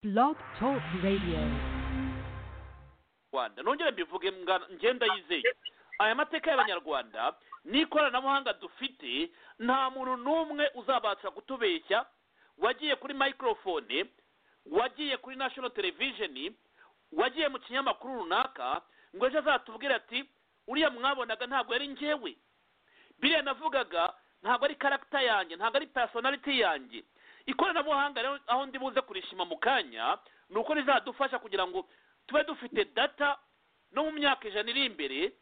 Blog Talk Radio. rwanda nongere mbivuge mwana ngenda yizeye aya mateka y'abanyarwanda n'ikoranabuhanga dufite nta muntu n'umwe uzabasha kutubeshya wagiye kuri microphone wagiye kuri national television wagiye mu kinyamakuru runaka ngo ejo azatubwire ati uriya mwabonaga ntabwo yari ngewe biriya navugaga ntabwo ari karagita yanjye ntabwo ari personality yanjye ikoranabuhanga rero aho ndi buze kurishima mu kanya ni uko rizadufasha kugira ngo tube dufite data no mu myaka ijana iri imbere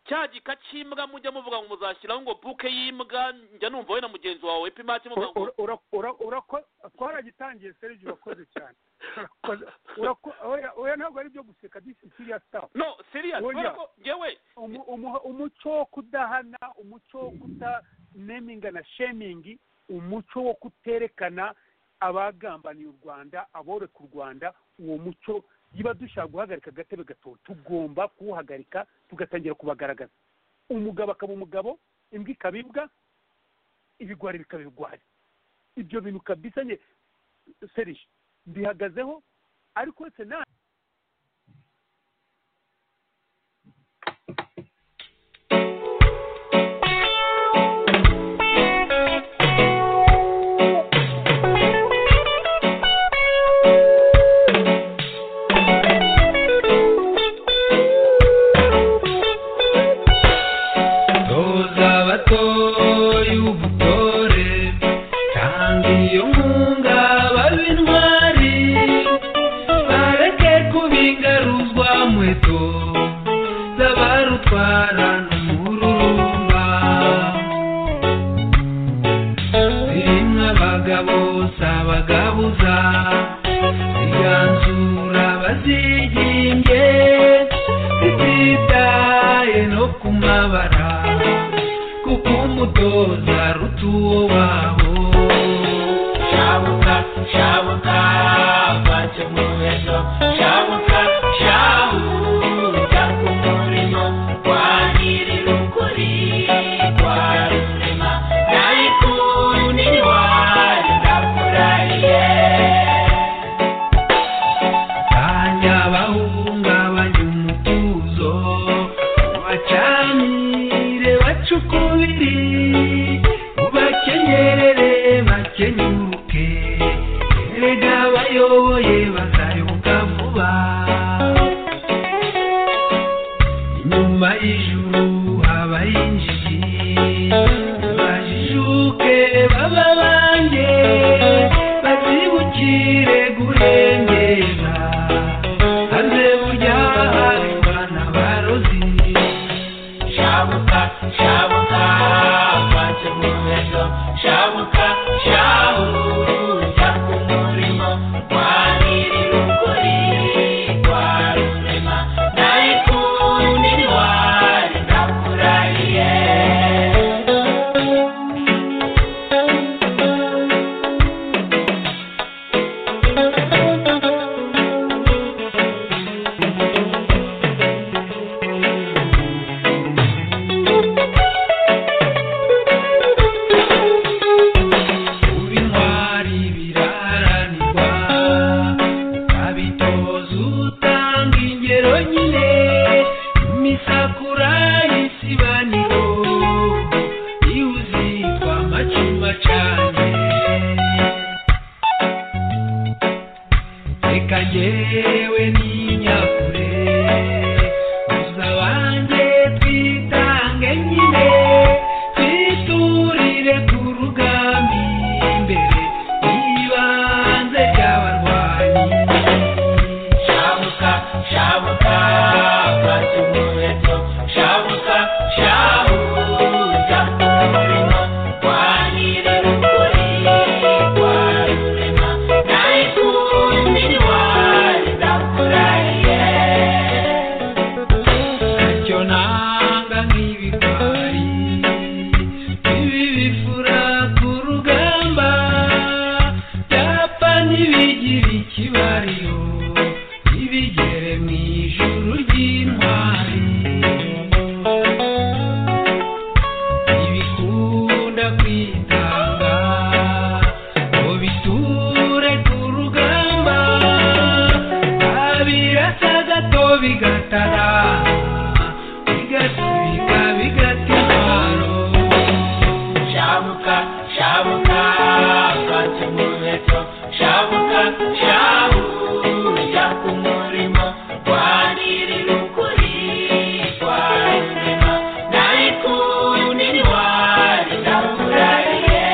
cya gika cy'imbwa mujya muvuga ngo muzashyiraho ngo buke y'imbwa njya numva we na mugenzi wawe pimati muvuga ngo twaragitangiye serivisi urakoze cyane oya ntabwo ari ibyo guseka disi siriyasi tapu no siriyasi kubera ko ngewe umuco wo kudahana umuco wo kutaneminga na shemingi umuco wo kuterekana abagambaniye u rwanda aboreka u rwanda uwo muco niba dushaka guhagarika agatebe gato tugomba kuwuhagarika tugatangira kubagaragaza umugabo akaba umugabo imbwa ikaba imbwa ibigwari bikaba ibigwari ibyo bintu kabisa nye serije mbihagazeho ariko uretse na toza abatoye ubutore tanga iyo nkunga babe intwari bareke kubingaruzwa nkweto z'abarutwara n'umururumba zirimo abagabo si abagabuza ziganzura abazigimbye zititaye no ku mabara kuko umutoza aruta uwo wabo shabuka shabuka vace mu ejo shabuka shahuka ku murimo wa nyir'ukuri kwa rurema nayikundi wanyu ndakurahiye kanya bahungabanya umutuzo bacanire bacukubiri ubakenyerere bakenyuke erega bayoboye bazayoboka vuba inyuma y'ijuru habaho injiji bajijuke baba banjye bazibukire guhengera maze burya bahari bana barozi shabuka shabuka bace mu ejo shabuka shahuka ku murimo kwa nyir'ukuri kwa rurema nayikundi wari ndakurahiye kuba intwari biraharanirwa ukabitoza utanga ingero nyine imisakura y'isibaniro iyo uzitwa amacuma cane reka njyewe n'inyakure gusa banjye twitange nyine twiturire ku rugambi imbere y'ibanze ry'abarwanyi shabuka shabuka bazi umuheto shabuka shahuza umurimo kwa nyir'ukuri kwa rurema nayikundi wari ndakurahiye shahuja ku murimo kwa nyir'ukuri kwa rurema nawe kundi ntiwari ndamurariye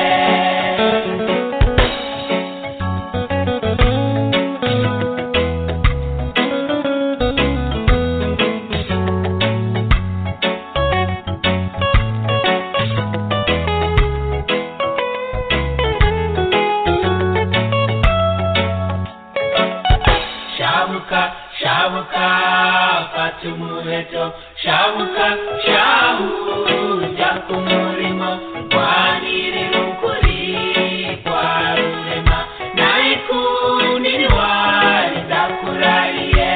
shabuka shabuka fata umuheto shabuka shahuja ku murimo rwanirira ukuri kwa rurema nawe kundi ntiwari ndakurariye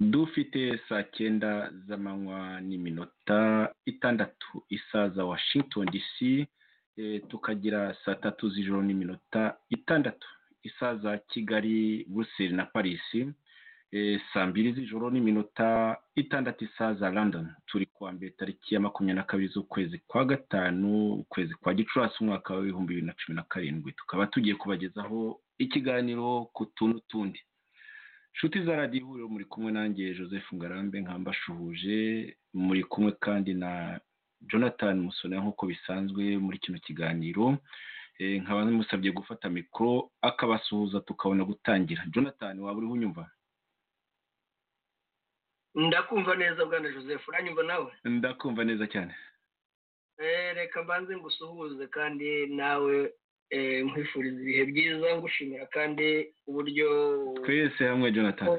dufite saa cyenda z'amanywa n'iminota itandatu isaza washington dc eh, tukagira saa tatu z'ijoro n'iminota itandatu isaza kigali buruseli na parisi eh, saa mbiri z'ijoro n'iminota itandatu isaza london turi kuwa mbere tariki ya makumyabiri na kabiri z'ukwezi kwa gatanu ukwezi kwa gicurasi umwaka w'ibihumbi bibiri na cumi na karindwi tukaba tugiye kubagezaho ikiganiro ku tuntu tundi inshuti za radiyo ihuriro muri kumwe nanjye joseph ngarambe nkamba ashuhuje muri kumwe kandi na jonathan musone nk'uko bisanzwe muri kino kiganiro Eh, nkaba namusabye gufata mikoro akabasuhuza tukabona gutangira jonathan waba uriho unyumva ndakumva neza bwana joseph uranyumva nawe ndakumva neza cyane Eh, reka mbanze ngusuhuze kandi nawe eh, nkwifuriza ibihe byiza ngushimira kandi uburyo twese hamwe jonathan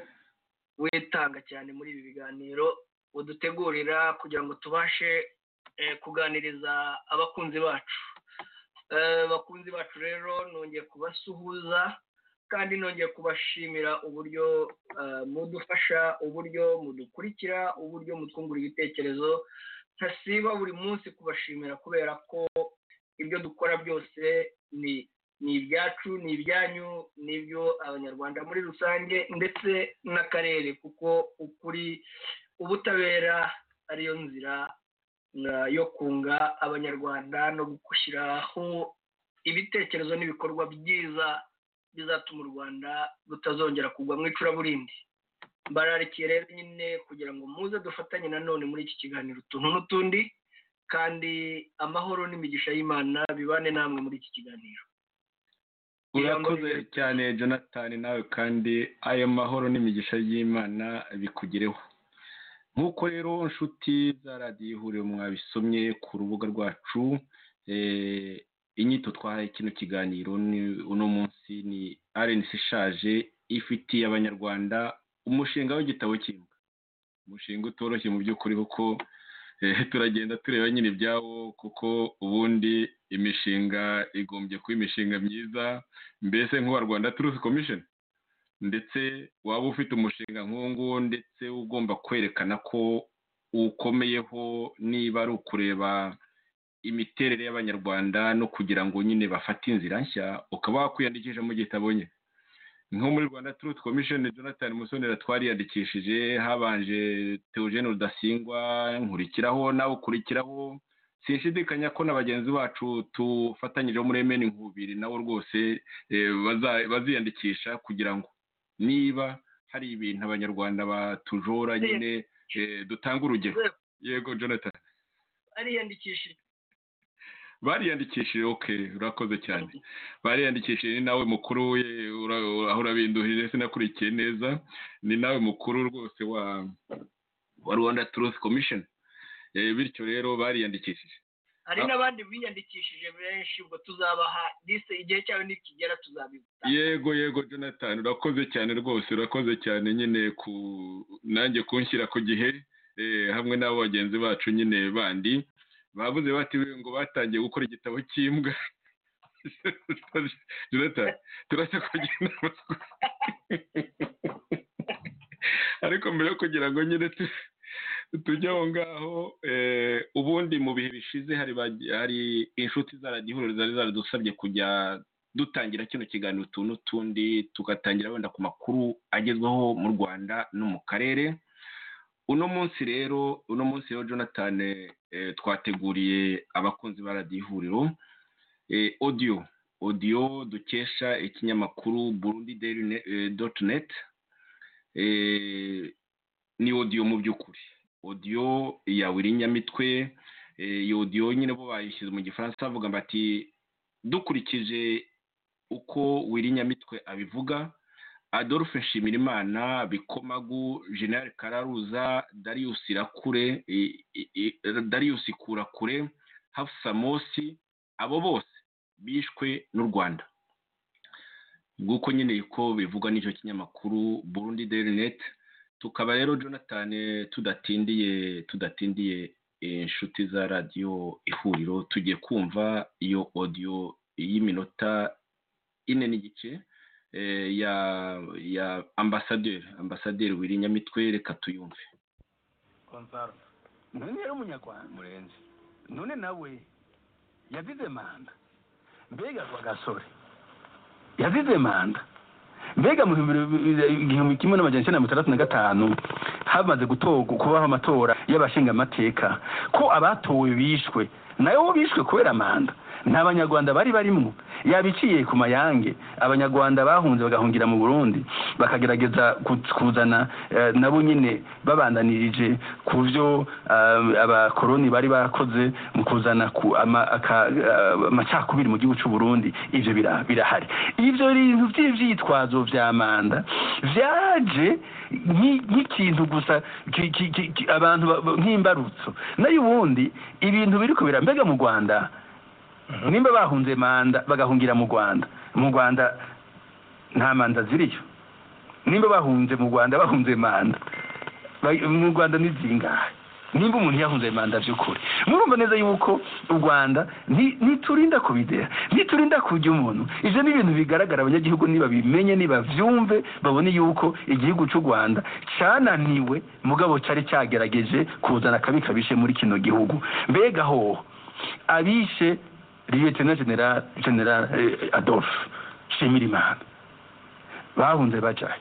witanga cyane muri ibi biganiro udutegurira kugira ngo tubashe eh, kuganiriza abakunzi bacu Eh, abakunzi bacu rero nongeye kubasuhuza kandi nongeye kubashimira uburyo eh, mudufasha uburyo mudukurikira uburyo mutwungura ibitekerezo ntasiba buri munsi kubashimira kubera ko ibyo dukora byose ni ni ibyacu ni ibyanyu n'ibyo abanyarwanda muri rusange ndetse n'akarere kuko ukuri ubutabera ariyo nzira uh, yo kunga abanyarwanda no gushyiraho ibitekerezo n'ibikorwa byiza bizatuma u rwanda rutazongera kugwa mu icuraburindi bararikiye rero nyine kugira ngo muze dufatanye nanone muri iki kiganiro utuntu n'utundi kandi amahoro n'imigisha y'imana bibane namwe muri iki kiganiro urakoze cyane jonathan nawe kandi ayo mahoro n'imigisha y'imana bikugereho nk'uko rero nshuti za radiyo ihuriro mwabisomye ku rubuga rwacu eh, inyito twahaye kino kiganiro ni- uno munsi ni rnc ishaje ifitiye abanyarwanda umushinga w'igitabo cy'imbwa umushinga utoroshye mu by'ukuri kuko eh, turagenda tureba nyine ibyawo kuko ubundi imishinga igombye kuba imishinga myiza mbese nk'uwa rwanda turusi komishoni ndetse waba ufite umushinga nk'uwo nguwo ndetse ugomba kwerekana ko ukomeyeho niba ari ukureba imiterere y'abanyarwanda no kugira ngo nyine bafate inzira nshya ukaba wakwiyandikisha mu gitabo nye nko muri rwanda turuti komishoni jonathan musonera twariyandikishije habanje teogene rudasingwa nkurikiraho nawe ukurikiraho sinshidikanya ko na bagenzi bacu tufatanyije muri emeni nkubiri nabo rwose eh, baza- baziyandikisha kugira ngo niba hari ibintu abanyarwanda batujora nyine eh, dutange urugero yego jonathan ariyandikishije bariyandikishije oke urakoze cyane bariyandikishije ni nawe mukuru we ura- ura- aho urabinduhije sinakurikiye neza ni nawe mukuru rwose wa wa rwanda turusi komishoni bityo rero bariyandikishije hari Ah. n'abandi biyandikishije benshi ubwo tuzabaha dise igihe cyabo nikigera tuzabivuga yego yego jonathan urakoze cyane rwose urakoze cyane nyine ku nanjye kunshyira ku gihe eh, hamwe n'abo bagenzi bacu nyine bandi bavuze bati "We ngo batangiye gukora igitabo cy'imbwa jonathan turasa kugira inama ariko mbere yo kugira ngo nyine tu- tujye aho ngaho eh, ubundi mu bihe bishize hari bage- hari inshuti za radiyo ihuriro zari zaradusabye kujya dutangira kino kiganiro utu n'utundi tugatangira wenda ku makuru agezweho mu rwanda no mu karere uno munsi rero uno munsi rero jonathan eh, twateguriye abakunzi ba radiyo ihuriro eh, audio audio dukesha ikinyamakuru burundi daily ne- eh, dot net eh, ni audio mu by'ukuri audio ya wirinyamitwe eh, iyo audio nyine bo bayishyize mu gifaransa bavuga bati dukurikije uko wirinyamitwe abivuga adolphe nshimirimana bikomagu general kararuza darius irakure i- i- i- darius kurakure hafsa mosi abo bose bishwe n'u rwanda nguko nyine ko bivuga n'icyo kinyamakuru burundi daily net tukaba rero jonathan tudatindiye tudatindiye eh, inshuti za radiyo ihuriro tugiye kumva iyo audio y'iminota ine n'igice eh, ya ya ambasaderi ambasaderi wirinyamitwe reka tuyumve konsaro none yari umunyarwanda murenzi none nawe yazize manda mbega rwagasore yazize manda mbega mu bihumbi bibiri- igihumbi kimwe n'amajana icyenda na mirongo itandatu na gatanu hamaze gutorwa kubaho amatora y'abashingamateka ko abatowe bishwe nayo bo bishwe kubera manda nta banyarwanda bari barimo yabiciye ku mayange abanyarwanda bahunze bagahungira mu burundi bakagerageza ku- kuzana eh, nabo nyine babandanirije ku byo eh, abakoroni bari bakoze mu kuzana ku- ama- aka- eh, amacakubiri mu gihugu cy'u burundi ibyo bira- birahari ibyo bintu by'ibyitwazo bya manda byaje nki- nk'ikintu gusa ki- ki- ki- ki- abantu ba- ba- nk'imbarutso nayo ubundi ibintu biri kubera mbega mu rwanda nimba bahunze manda bagahungira mu rwanda mu rwanda nta manda ziriyo nimba bahunze mu rwanda bahunze manda ba- mu rwanda ni zingahe nimba umuntu yahunze manda by'ukuri murumva neza yuko u rwanda nti- ntiturinda kubidera ntiturinda kurya umuntu ibyo ni ibintu bigaragara abanyagihugu nibabimenye nibabyumve babone yuko igihugu cy'u rwanda cyananiwe mugabo cyari cyagerageje kuzana akabi kabishe muri kino gihugu mbega hoho abishe liyetena general general eh, adolphe nshimirimana bahunze bajayo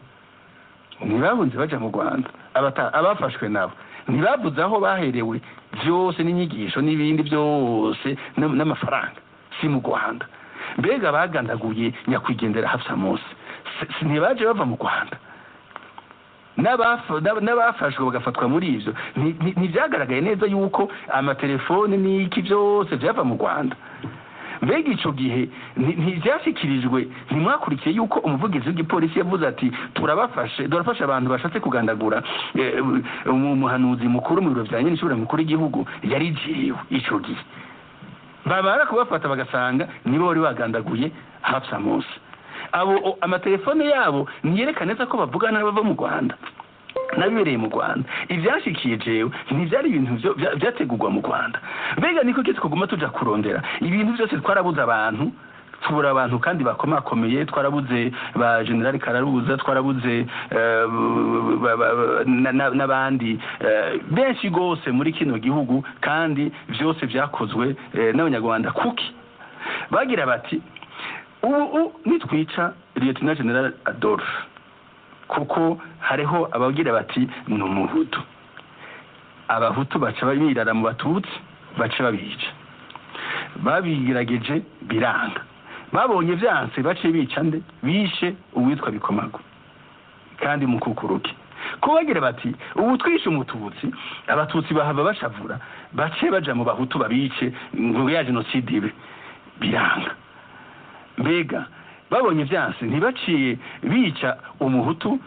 ntibahunze bajya mu rwanda Abata- abafashwe nabo ntibabuze aho baherewe byose n'inyigisho n'ibindi byose n- n'amafaranga si mu rwanda mbega bagandaguye nyakwigendera hafsa munsi ntibaje bava mu rwanda n'abafa- n'aba- n'abafashwe bagafatwa muri ibyo Nti- nti- ntibyagaragaye neza yuko amatelefoni n'iki byose byava mu rwanda mbega icyo gihe nti- ntibyashyikirijwe ntimwakurikiye yuko umuvugizi w'igipolisi yavuze ati turabafashe turafasha abantu bashatse kugandagura eh, umu- umuhanuzi mukuru mu biro bya nyine ishobora mukuru w'igihugu yarigiriwe icyo gihe babara kubafata bagasanga nibo bari bagandaguye hapsa munsi abo o- amatelefone yabo ntiyerekana neza ko bavugana n'abava mu rwanda n'abibereye mu rwanda ibyashyikiye jewe ntibyari ibintu byo- bya- byategurwa mu rwanda mbega niko cyo twaguma tujya kurondera ibintu byose twarabuze abantu tubura abantu kandi bakomakomeye twarabuze ba general kararuza twarabuze eh, ba- ba- ba- na- na- n'abandi eh, benshi rwose muri kino gihugu kandi byose byakozwe eh, n'abanyarwanda kuki bagira bati ubu nitwica lieutenant general adolphe kuko hariho abagira bati ni umuhutu abahutu baca birara mu batutsi baca babica babigerageje biranga babonye byanse bace bica nde bishe uwitwa bikomago kandi mukukuruke ko bagira bati ubu twishe umututsi abatutsi bahava bashavura bace baja mu bahutu babice ngo ya jenoside ibe biranga mbega babonye byanse ntibaciye bica umuhutu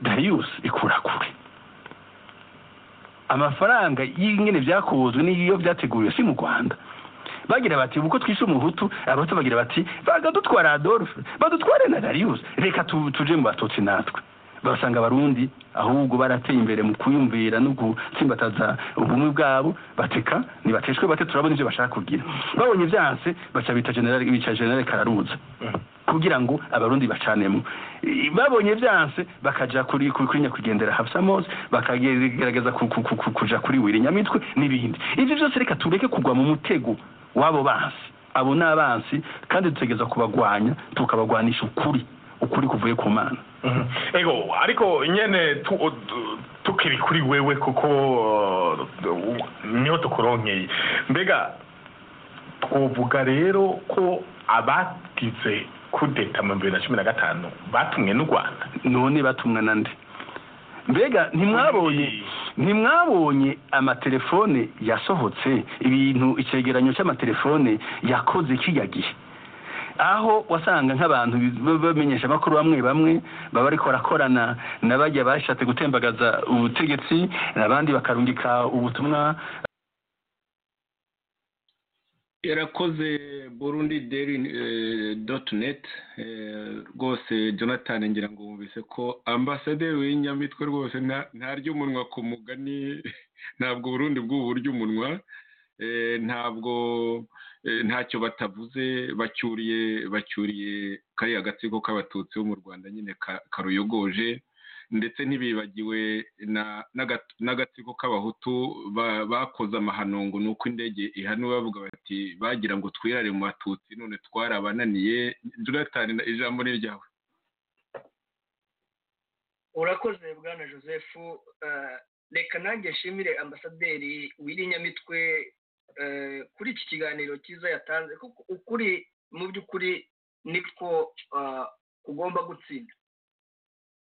darius ikurakure amafaranga y'ingene byakubuzwe n'iyo byateguriwe si mu rwanda bagira bati uko twishe umuhutu abato bagira bati bagadutwara adolphe badutware na darius reka tu- tuje mu batutsi natwe basanga abarundi ahubwo barateye imbere mu kuyumvira no gutsimbataza ubumwe bwabo bateka nibateshwe bate turabona ibyo bashaka kugira babonye byanse baca bita general bica general kararuza kugira ngo abarundi bacanemo I- babonye byanse bakaja kuri kuri kuri nyakwigendera hafsamos bakagerageza ku- ku- ku- ku- kuja kuri wirinyamitwe n'ibindi ivyo byose reka tureke kugwa mu mutego wabo banse abo ni abansi kandi dutegereza kubagwanya tukabagwanisha ukuri ukuri kuvuye ku mana Mhm. ego ariko nyene tu- tu- tukiri kuri wewe kuko uh, niho tukuronkeye mbega twovuga rero ko abagize kudeta mu bibiri na cumi na gatanu batumwe n'u rwanda none batumwa na nde mbega ntimwabonye ntimwabonye amatelefone yasohotse ibintu icyegeranyo cy'amatelefone yakoze kiriya gihe aho wasanga nk'abantu b- bamenyesha amakuru bamwe bamwe baba ariko barakorana na bajya bashatse gutembagaza ubutegetsi abandi bakarungika ubutumwa yarakoze burundi deri doti neti rwose jonathan ngira ngo wumvise ko ambasaderi w'inyamitwe rwose nta- ntarya umunwa ku mugani ntabwo burundi bw'ubu burya umunwa Eh, ntabwo eh, ntacyo batavuze bacyuriye bacyuriye kariya gatsiko k'abatutsi bo mu rwanda nyine ka- karuyogoje ndetse ntibibagiwe na- n'agat- n'agatsiko k'abahutu ba- bakoze amahanungu ni uko indege ihanura bavuga bati bagira ngo twirare mu batutsi none twarabananiye jonathan ijambo ni ryawe urakoze bwana joseph eh, reka nanjye nshimire ambasaderi w'irinyamitwe eh, kuri iki kiganiro cyiza yatanze kuko ukuri mu by'ukuri niko eh, ugomba gutsinda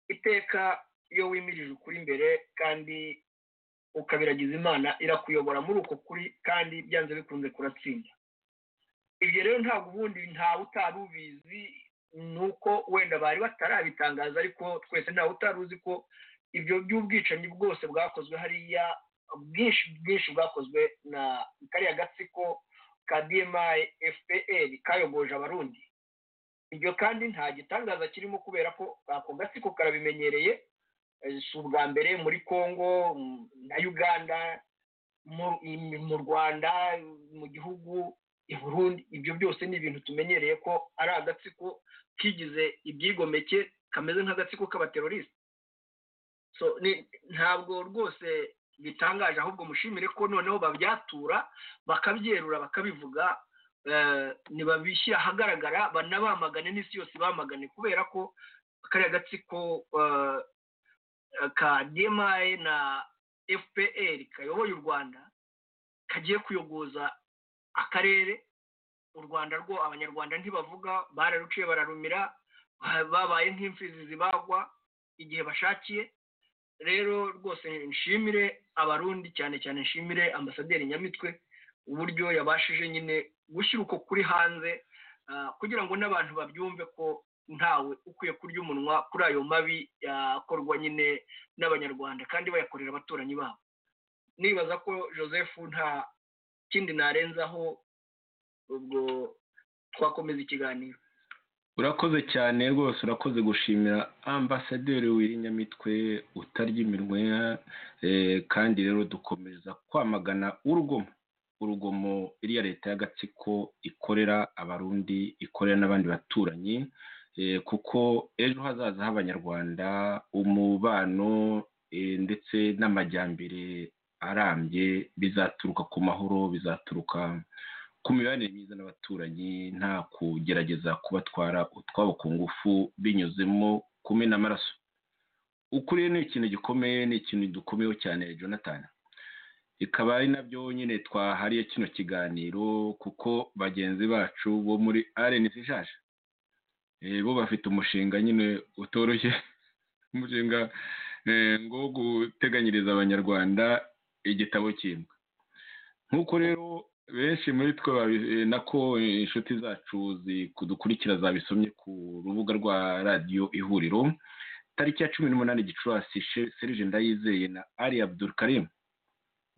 iteka iyo wimirije ukuri imbere kandi ukabiragiza imana irakuyobora muri uko kuri kandi byanze bikunze kuratsinda ibyo rero ntabwo ubundi ntawe utari ubizi nuko wenda bari batarabitangaza ariko twese ntawe utari uzi ko ibyo by'ubwicanyi bwose bwakozwe hariya bwinshi bwinshi bwakozwe na kariya gatsiko ka dmi fpr kayogoje abarundi ibyo kandi nta gitangaza kirimo kubera ko ako gatsiko karabimenyereye eh, si ubwa mbere muri congo mm, na uganda mu, im- mu rwanda mu gihugu i burundi ibyo byose ni ibintu tumenyereye ko ari agatsiko kigize ibyigomeke kameze nk'agatsiko k'abateroriste so ni- ntabwo rwose bitangaje ahubwo mushimire ko noneho babyatura bakabyerura bakabivuga eh, nibabishyira ahagaragara banabamagane n'isi yose bamagane kubera ko kariya gatsiko eh, ka dmi na fpr kayoboye u rwanda kagiye kuyogoza akarere u rwanda rwo abanyarwanda ntibavuga bararuciye bararumira ba- babaye nk'imfizi zibagwa igihe bashakiye rero rwose nshimire abarundi cyane cyane nshimire ambasaderi nyamitwe uburyo yabashije nyine gushyira uko kuri hanze ah, kugira ngo n'abantu babyumve ko ntawe ukwiye kurya umunwa kuri ayo mabi yakorwa nyine n'abanyarwanda kandi bayakorera abaturanyi babo nibaza ko joseph nta kindi narenzaho ubwo twakomeza ikiganiro urakoze cyane rwose urakoze gushimira ambasaderi w'irinyamitwe utarya iminwe eh, kandi rero dukomeza kwamagana urugomo urugomo iriya leta y'agatsiko ikorera abarundi ikorera n'abandi baturanyi eh, kuko ejo hazaza h'abanyarwanda umubano eh, ndetse n'amajyambere arambye bizaturuka ku mahoro bizaturuka ku mibanire myiza n'abaturanyi nta kugerageza kubatwara utwabo ku ngufu binyuzemo kumena amaraso ukuri ni ikintu gikomeye ni ikintu dukomeyeho cyane jonathan bikaba ari nabyo nyine twahariye kino kiganiro kuko bagenzi bacu bo muri arenesi ishaje eh, bo bafite umushinga nyine utoroshye umushinga eh, ngo wo guteganyiriza abanyarwanda igitabo cy'imbwa nk'uko rero benshi muri twe babi- eh, nako eh, inshuti zacu kudukurikira zabisomye ku rubuga rwa radiyo ihuriro tariki ya cumi n'umunani gicurasi She- serge ndayizeye na ali abdulkarim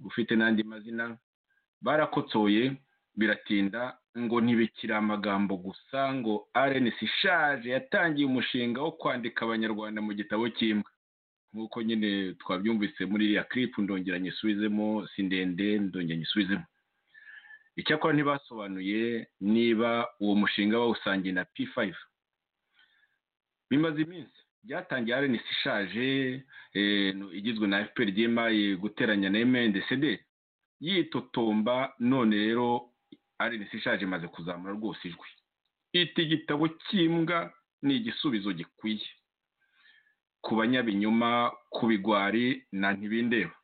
ufite n'andi mazina barakotsoye biratinda ngo ntibikiri amagambo gusa ngo rns ishaje yatangiye umushinga wo kwandika abanyarwanda mu gitabo cy'imbwa nk'uko nyine twabyumvise muri iriya kiripu ndongera nyisubizemo si ndende ndongera nyisubizemo icyakora ntibasobanuye niba uwo mushinga bawusangiye na p5 bimaze iminsi byatangiye rns ishaje eh, no- igizwe na fpr dmi guteranya na mndcd yitotomba none rero arenesi ishaje imaze kuzamura rwose ijwi iti igitabo cy'imbwa ni igisubizo gikwiye ku banyabinyoma ku bigwari na ntibindeba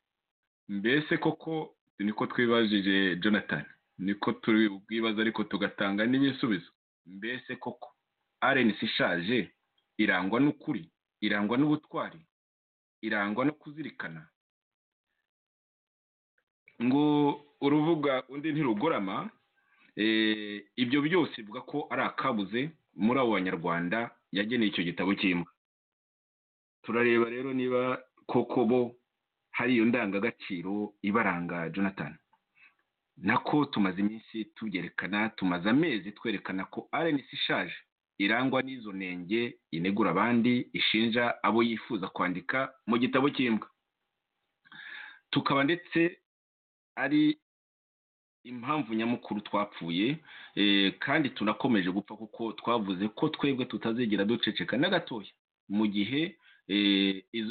mbese koko niko twibajije jonathan niko turi bwibaza ariko tugatanga n'ibisubizo mbese koko arenesi ishaje irangwa n'ukuri irangwa n'ubutwari irangwa no kuzirikana ngo uruvuga undi ntirugorama ibyo byose bivuga ko ari akabuze muri abo banyarwanda yageneye icyo gitabo cy'imbwa turareba rero niba koko bo hari iyo ndangagaciro ibaranga jonathan nako tumaze iminsi tubyerekana tumaze amezi twerekana ko arenesi ishaje irangwa n'izo ntenge inegura abandi ishinja abo yifuza kwandika mu gitabo cy'imbwa tukaba ndetse ari impamvu nyamukuru twapfuye kandi tunakomeje gupfa kuko twavuze ko twebwe tutazigera duceceka na gatoya mu gihe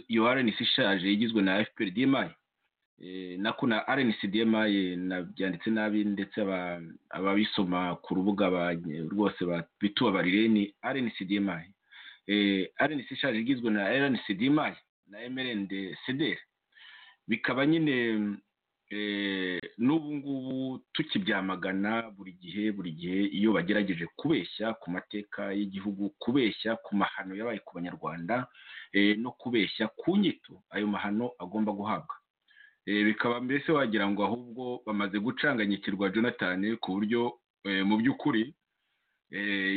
iyo arenesi ishaje igizwe na fpr dmayi nako na arenesi dmayi byanditse nabi ndetse ababisoma ku rubuga rwose bitubabarire ni arenesi dmayi arenesi ishaje igizwe na arenesi dmayi na mrnd cdr bikaba nyine n'ubu ngubu tukibyamagana buri gihe buri gihe iyo bagerageje kubeshya ku mateka y'igihugu kubeshya ku mahano yabaye ku banyarwanda no kubeshya ku nyito ayo mahano agomba guhabwa bikaba mbese wagira ngo ahubwo bamaze gucanganyikirwa jonathan ku buryo mu by'ukuri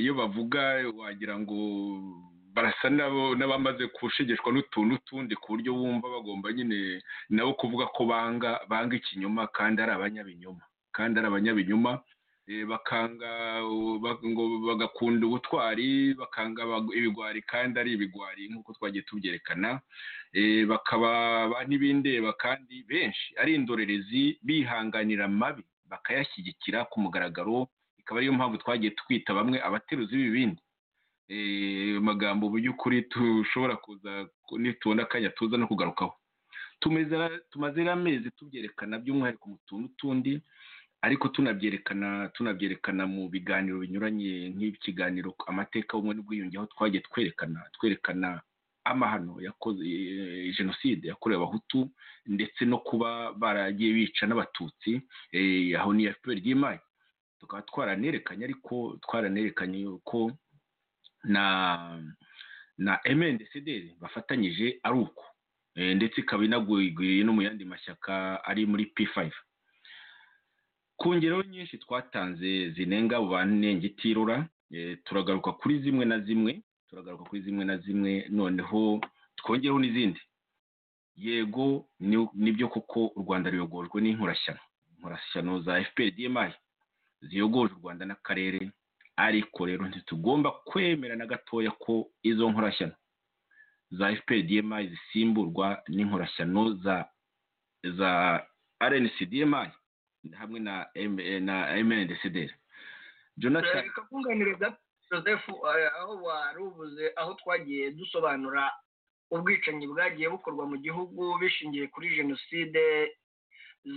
iyo bavuga wagira ngo barasa n'abamaze gushegeshwa n'utuntu n'utundi ku buryo bumva bagomba nyine nabo kuvuga ko banga banga ikinyoma kandi ari abanyabinyoma kandi ari abanyabinyoma bakanga bagakunda ubutwari bakanga ibigwari kandi ari ibigwari nk'uko twagiye tubyerekana bakaba n'ibindeba kandi benshi ari indorerezi bihanganira amabi bakayashyigikira ku mugaragaro ikaba ariyo mpamvu twagiye twita bamwe abateruzi b'ibibindi amagambo mu by'ukuri dushobora kuza nitubona akanya tuza no kugarukaho tumaze amezi tubyerekana by'umwihariko mu tuntu tundi ariko tunabyerekana tunabyerekana mu biganiro binyuranye nk'ikiganiro amateka umwe n'ubwiyunge aho twagiye twerekana twerekana amahano yakoze jenoside yakorewe abahutu ndetse no kuba baragiye bica n'abatutsi aho ni ya fpr ry'imari tukaba twaranerekanye ariko twaranerekanye ko na na emendecederi bafatanyije ari uko ndetse ikaba inagwiriye no mu yandi mashyaka ari muri p5 ku ngero nyinshi twatanze zinenga abo banengitirora turagaruka kuri zimwe na zimwe turagaruka kuri zimwe na zimwe noneho twongereho n'izindi yego nibyo koko u rwanda ruyogojwe n'inkorashyano inkorashyano za fpr dmi ziyogoje u rwanda n'akarere ariko rero ntitugomba kwemera na gatoya ko izo nkorashyano za fpr dmi zisimburwa n'inkorashyano za za rnc dmi hamwe na na mndcdr jonathan reka kunganiriza joseph aho warubuze aho twagiye dusobanura ubwicanyi bwagiye bukorwa mu gihugu bishingiye kuri jenoside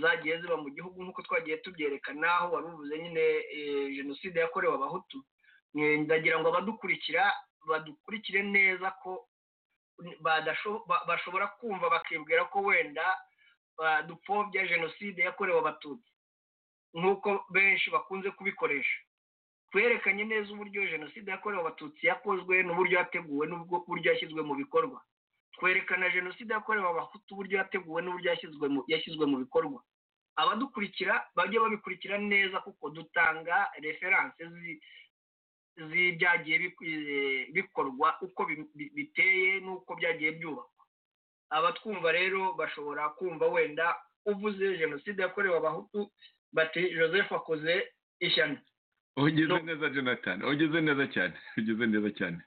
zagiye ziba mu gihugu nk'uko twagiye tubyerekana aho wari ubuze nyine jenoside yakorewe abahutu ndagira ngo abadukurikira badukurikire neza ko bashobora kumva bakibwira ko wenda dupfobya jenoside yakorewe abatutsi nk'uko benshi bakunze kubikoresha twerekanye neza uburyo jenoside yakorewe abatutsi yakozwe n'uburyo yateguwe n'uburyo yashyizwe mu bikorwa twerekana jenoside yakorewe abahutu uburyo yateguwe n'uburyo yashyizwe mu bikorwa abadukurikira bajya babikurikira neza kuko dutanga referanse z'ibyagiye bikorwa uko biteye n'uko byagiye byubakwa abatwumva rero bashobora kumva wenda uvuze jenoside yakorewe abahutu bati joseph akoze ishyano ugeze neza jonathan ugeze neza cyane ugeze neza cyane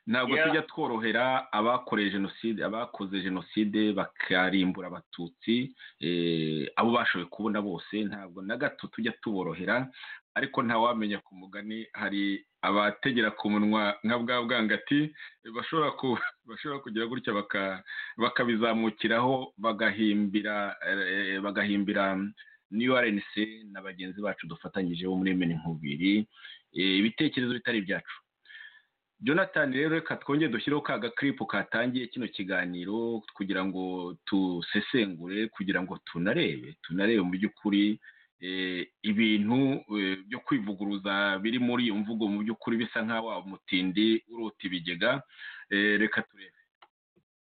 ntabwo tujya tworohera abakoreye jenoside abakoze jenoside bakarimbura abatutsi abo bashoboye kubona bose ntabwo na gato tujya tuborohera ariko ntawamenya ku mugani hari abategera ku munwa nka bwa bwangati bashobora kugira gutya bakabizamukiraho bagahimbira niyo rnc na bagenzi bacu dufatanyije bo muri meni nkubiri ibitekerezo bitari ibyacu jonathan rero reka twongere dushyireho ka gakiripu katangiye kino kiganiro kugira ngo dusesengure kugira ngo tunarebe tunarebe mu by'ukuri ibintu byo kwivuguruza biri muri iyo mvugo mu by'ukuri bisa nk'aho umutindi urota ibigega reka turebe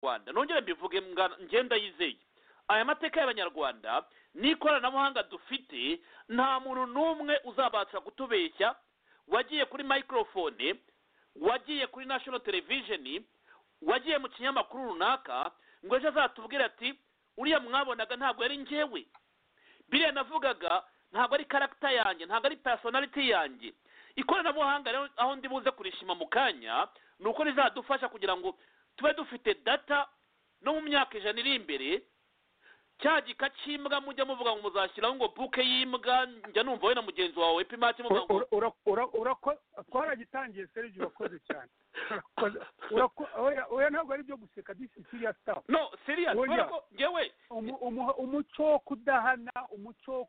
rwanda nongere mbivuge mga- ngenda yizeye aya mateka y'abanyarwanda n'ikoranabuhanga dufite nta muntu n'umwe uzabasha kutubeshya wagiye kuri microphone wagiye kuri national television wagiye mu kinyamakuru runaka ngo ejo azatubwire ati uriya mwabonaga ntabwo yari njyewe biriya navugaga ntabwo ari karagita yanjye ntabwo ari personality yanjye ikoranabuhanga rero aho ndi buze kurishima mu kanya ni uko rizadufasha kugira ngo tube dufite data no mu myaka ijana iri imbere cya gika cy'imbwa mujya muvuga ngo muzashyiraho ngo buke y'imbwa njya numva wowe na mugenzi wawe pimati muvuga ngo Ura- ura- ura- urako- twaragitangiye serge urakoze cyane Urakoze. Urako- oya- oya ntabwo ari ibyo guseka disi serious stuff no serious Oya. kubera ko ngewe Umu- umu- umuco wo kudahana umuco wo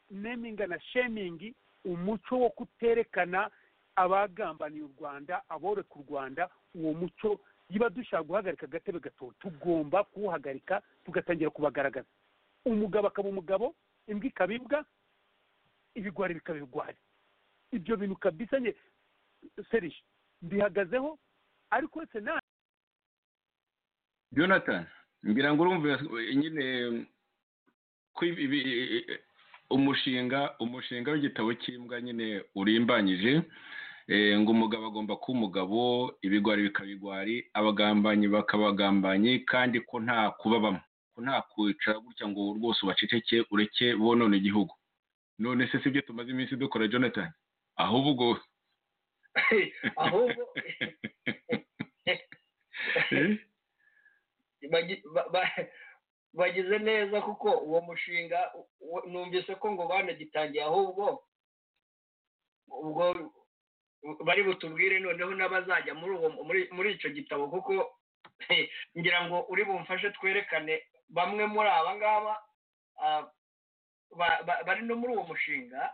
kutaneminga na shemingi umuco wo kuterekana abagambaniye u rwanda aboreka u rwanda uwo muco niba dushaka guhagarika agatebe gato tugomba kuwuhagarika tugatangira kubagaragaza umugabo akaba umugabo imbwa ikaba imbwa ibigwari bikaba ibigwari ibyo bintu kabisa nye serije mbihagazeho ariko uretse na jonathan ngira ngo urumve eh, nyine ko ibi- ibi- eh, umushinga umushinga w'igitabo cy'imbwa nyine urimbanyije eh, ngo umugabo agomba kuba umugabo ibigwari bikaba bigwari abagambanyi bakaba abagambanyi kandi ko nta kubabamo ko nta kwicara gutya ngo rwose ubaceceke ureke bonone igihugu none se si byo tumaze iminsi dukora jonathan ahubwo ahubwo Eh? bagi- ba- ba- bagize neza kuko uwo mushinga u- u- numvise ko ngo banagitangiye ahubwo ubwo bari butubwire noneho n'abazajya muri uwo muri muri icyo gitabo kuko ngira ngo uri bumfashe twerekane bamwe muri aba ngaba ah, ba- ba- bari no muri uwo mushinga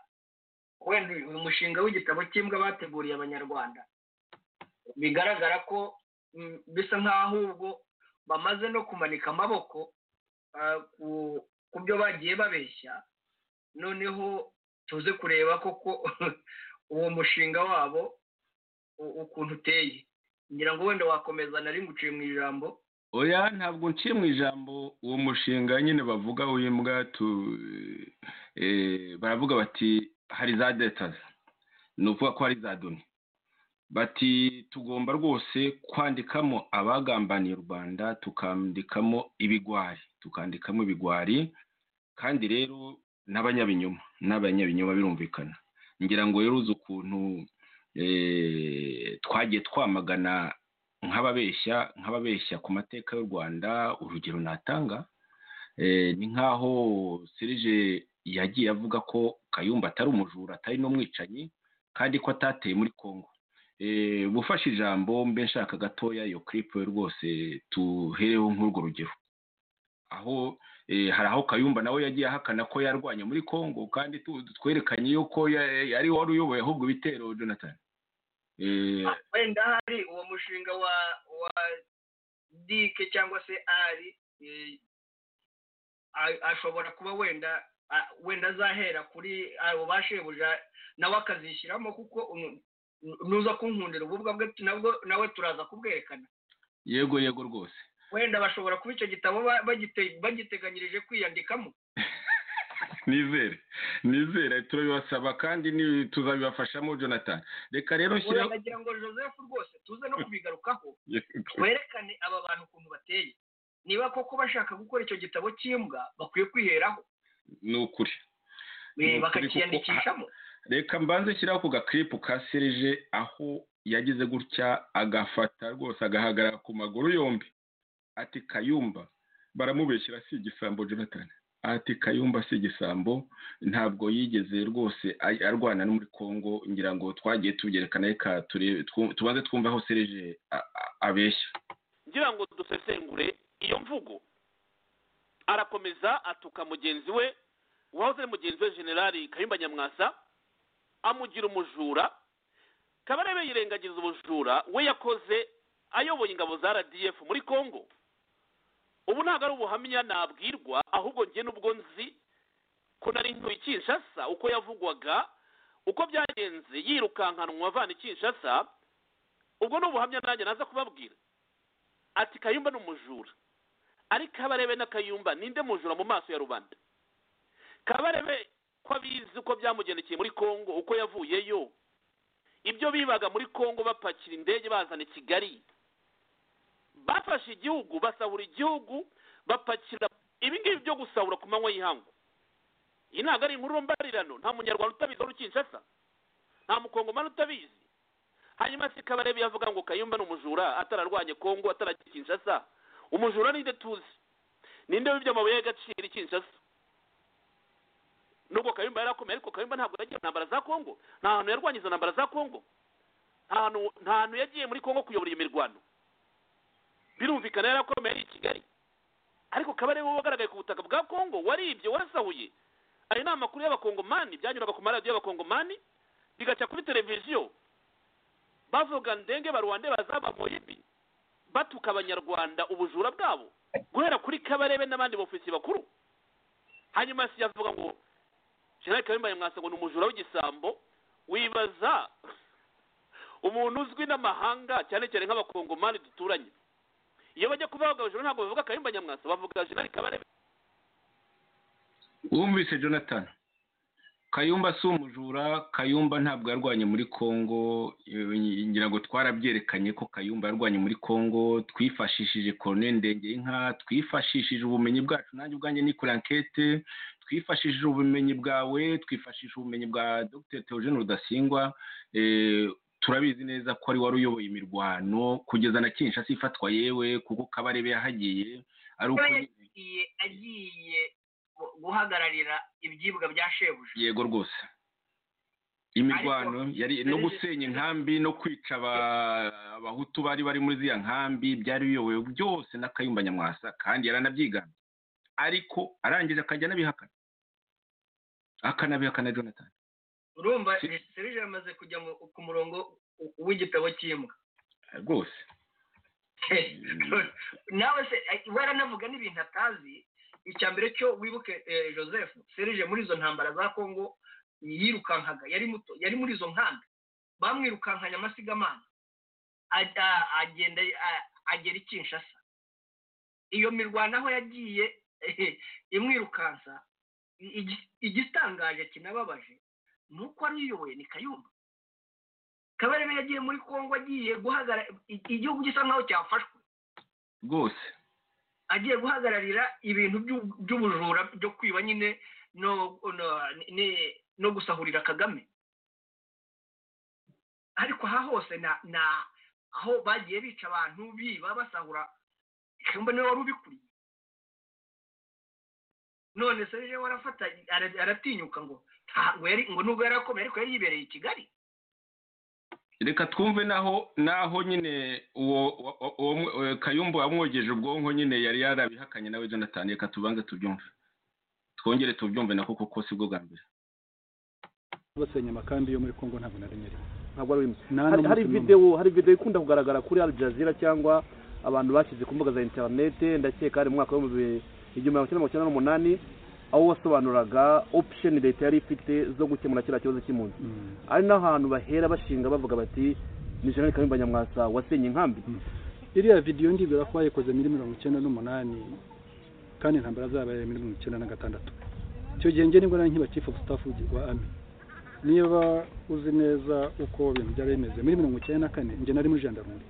wenda uyu uyu mushinga w'igitabo cy'imbwa bateguriye abanyarwanda bigaragara ko mm, bisa nk'aho ubwo bamaze no kumanika amaboko ah, ku- ku byo bagiye babeshya noneho tuze kureba koko uwo mushinga wabo u- ukuntu uteye ngira ngo wenda wakomeza nari nguciye mu ijambo oya ntabwo nciye mu ijambo uwo mushinga nyine bavuga w'imbwa tu eh, baravuga bati hari za detazi ni ukuvuga ko hari za doni bati tugomba rwose kwandikamo abagambaniye u rwanda tukandikamo ibigwari tukandikamo ibigwari kandi rero n'abanyabinyoma n'abanyabinyoma birumvikana ngira ngo rero uzi ukuntu eh, twagiye twamagana nk'ababeshya nk'ababeshya ku mateka y'u rwanda urugero natanga eh, ni nk'aho serije yagiye avuga ko kayumba atari umujura atari n'umwicanyi kandi ko atateye muri congo Eh, gufashe ijambo mbe nshaka gatoya iyo clip rwose tuhereho nk'urwo rugero aho eh, hari aho kayumba nawe yagiye ahakana ko yarwanya muri congo kandi tu- twerekanye yuko ya- yari wari uyoboye ahubwo ibitero jonathan Eh, wenda hari uwo mushinga wa wa dike cyangwa se ari eh, a- ashobora kuba wenda a- wenda azahera kuri abo bashebuja nawe akazishyiramo kuko unu- nu- nuza kunkundira ububwa bwe tu- nabwo nawe turaza kubwerekana yego yego rwose wenda bashobora kuba icyo gitabo ba- bagite- bagiteganyirije kwiyandikamo nizere nizere turabibasaba kandi ni- tuzabibafashamo jonathan reka rero nshyira Wenda ngira ngo joseph rwose tuze no kubigarukaho Yego. werekane aba bantu ukuntu bateye niba koko bashaka gukora icyo gitabo cy'imbwa bakwiye kwiheraho ni ukuri Eh, Ni ukuri bakakiyandikishamo reka mbanze shyiraho ako gakiripu ka serije aho yagize gutya agafata rwose agahagarara ku maguru yombi ati kayumba baramubeshyira si igisambo jonathan ati kayumba si igisambo ntabwo yigeze rwose ay- arwana no muri congo ngira ngo twagiye tubyerekana reka ture- twu- tubanze twumve aho serije a- a- abeshya ngira ngo dusesengure iyo mvugo arakomeza atuka mugenzi we uwahoze ari mugenzi we generali kayumba nyamwasa amugira umujura kabarebe yirengagiza ubujura we yakoze ayoboye ingabo za rdf muri congo ubu ntabwo ari ubuhamya nabwirwa ahubwo njye n'ubwo nzi ko nari ntuye kinshasa uko yavugwaga uko byagenze yirukankanwa avana i kinshasa ubwo ni ubuhamya nanjye naza kubabwira ati kayumba ni umujura ariko abarebe na kayumba ninde mujura mu maso ya rubanda kabarebe ko abizi uko byamugendekeye muri congo uko yavuyeyo ibyo bibaga muri congo bapakira indege bazana i kigali bafashe igihugu basahura igihugu bapakira ibi ngibi byo gusahura ku manywa y'ihangu iyi ntabwo ari inkuru mbarirano nta munyarwanda utabizi wari ukinshasa nta mukongomani utabizi hanyuma se kabarebe yavuga ngo kayumba ni umujura atararwanye kongo atarajya kinshasa umujura ninde tuzi ninde wibye amabuye y'agaciro i kinshasa nubwo kayumba yarakomeye ariko kayumba ntabwo yagiye mu ntambara za kongo nta hantu yarwanye izo ntambara za kongo nta hantu- nta hantu yagiye muri kongo kuyobora iyo mirwano birumvikana yarakomeye ari i kigali ariko kabarebe we wagaragaye ku butaka bwa kongo waribye warasahuye ayo ni amakuru y'abakongomani byanyuraga ku maradiyo y'abakongomani bigaca kuri televiziyo bavuga ndenge baruwande bazaba moyibi batuka abanyarwanda ubujura bwabo guhera kuri kabarebe n'abandi bofisiye bakuru hanyuma si yavuga ngo jenerali kayumba nyamwasa ngo ni umujura w'igisambo wibaza umuntu uzwi n'amahanga cyane cyane nk'abakongomani duturanye iyo bajya kubavuga abajura ntabwo bavuga kayumba nyamwasa bavuga jenerali kabarebe wumvise jonathan kayumba si umujura kayumba ntabwo yarwanye muri congo eh, ngira ngo twarabyerekanye ko kayumba yarwanye muri congo twifashishije korone ndenge inka twifashishije ubumenyi bwacu nanjye ubwanjye nikora ankete twifashishije ubumenyi bwawe twifashisha ubumenyi bwa dr theogene rudasingwa eh, turabizi neza ko ari wari uyoboye imirwano kugeza na kinshasa ifatwa yewe kuko kabarebe yahagiye ari uko yagiye agiye gu- guhagararira ibyibwa bya shebuja yego rwose imirwano yari no gusenya inkambi no kwica aba- abahutu bari bari muri ziriya nkambi byari biyobowe byose na kayumba nyamwasa kandi yaranabyigambye ariko arangije akajya anabihakana akanabihakana jonathan urumva Si- shebuja yamaze kujya mu- ku murongo w- w'igitabo cy'imbwa rwose nawe se eh, we aranavuga n'ibintu atazi icya mbere cyo wibuke eh, joseph serije muri izo ntambara za kongo yirukankaga yari muto yari muri izo nkanda bamwirukankanye amasigamana ajya agenda a- agera i kinshasa iyo mirwano aho yagiye eh, imwirukansa i- igi- igitangaje kinababaje ni uko ariyoboye ni kayumba kabarebe yagiye muri kongo agiye guhagara i- igihugu gisa nkaho cyafashwe rwose agiye guhagararira ibintu by'u- by'ubujura byo kwiba nyine no no, ni- no gusahurira kagame ariko aha hose na- na aho bagiye bica abantu biba basahura kamba niwe wari ubikuriye none se rero warafata ara- aratinyuka ngo ntabwo yari ngo nubwo yari akomeye ariko yari yibereye i kigali reka twumve naho naho nyine uwo wa- wa- uwo mwe- eh, kayumba wamwogeje ubwonko nyine yari yarabihakanye nawe jonathan reka tubanze tubyumve twongere tubyumve nako kuko si bwo bwa mbere basenya amakambi yo muri kongo ntabwo nari nyiri ntabwo ari uyu nta hari, n'umunsi hari n'umwe. videwo hari videwo ikunda kugaragara kuri Al Jazeera cyangwa abantu bashyize ku mbuga za interinete ndakeka hari mu mwaka w'ibihumbi igihumbi magana cyenda mirongo icyenda n'umunani aho wasobanuraga option leta yari ifite zo gukemura kiriya kibazo cy'impunzi Mm. ari n'ahantu bahera bashinga bavuga bati ni jenerali kayumba nyamwasa wasenye inkambi iriya vidiyo ndibwira ko bayikoze muri mirongo icyenda n'umunani kandi intambara zabaye muri mirongo icyenda na gatandatu icyo gihe njye nibwo nari nkiba chief of staff wa ami niba uzi neza uko ibintu byari bimeze muri mirongo icyenda na kane njye nari muri jandarumuri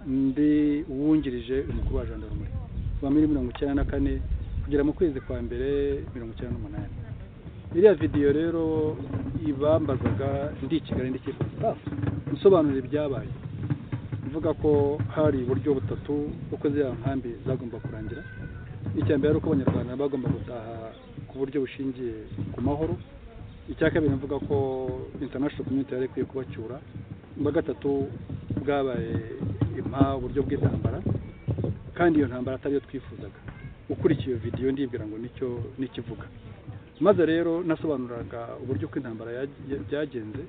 ndi uwungirije umukuru wa jandarumuri kuva muri mirongo icyenda na kane kugera mu kwezi kwa mbere mirongo icyenda n'umunani iriya vidiyo rero ibambazaga ndi i kigali ndi chief of staff nsobanura ibyabaye mvuga ko hari uburyo butatu uko ziriya nkambi zagomba kurangira icya mbere ari uko abanyarwanda bagomba gutaha ku buryo bushingiye ku mahoro icya kabiri mvuga ko international community yari ikwiye kubacyura ubwa gatatu bwabaye impa uburyo bw'intambara kandi iyo ntambara atariyo twifuzaga ukurikiye iyo vidiyo ndibwira ngo nicyo nikivuga maze rero nasobanuraga uburyo uko intambara yag- byagenze